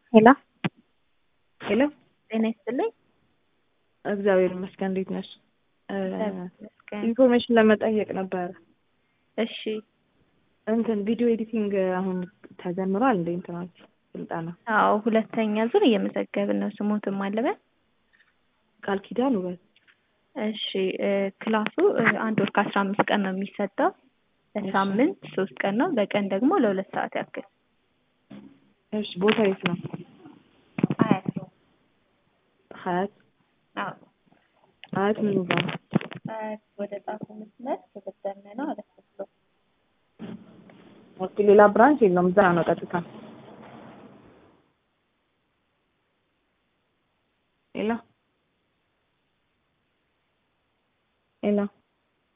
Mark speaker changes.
Speaker 1: ሄሎ
Speaker 2: ሄሎ
Speaker 1: ጤና ይስጥልኝ።
Speaker 2: እግዚአብሔር ይመስገን። እንዴት ነሽ?
Speaker 1: ይመስገን።
Speaker 2: ኢንፎርሜሽን ለመጠየቅ ነበረ።
Speaker 1: እሺ
Speaker 2: እንትን ቪዲዮ ኤዲቲንግ አሁን ተጀምሯል እንደ እንትናች ስልጠና
Speaker 1: አዎ፣ ሁለተኛ ዙር እየመዘገብን ነው። ስሞትም አለበን።
Speaker 2: ቃል ኪዳን ውበት
Speaker 1: እሺ እ ክላሱ እ አንድ ወር ከአስራ አምስት ቀን ነው የሚሰጠው። በሳምንት ሶስት ቀን ነው። በቀን ደግሞ ለሁለት ሰዓት ያክል
Speaker 2: እሺ ቦታ የት ነው?
Speaker 1: አያት
Speaker 2: ሀያት
Speaker 1: አዎ
Speaker 2: ሀያት ምን ጋር ነው?
Speaker 1: አያት ወደ ጣፉ መስመር ክብር ደመና አለፍ ብሎ
Speaker 2: ኦኬ ሌላ ብራንች የለውም እዛ ነው ቀጥታ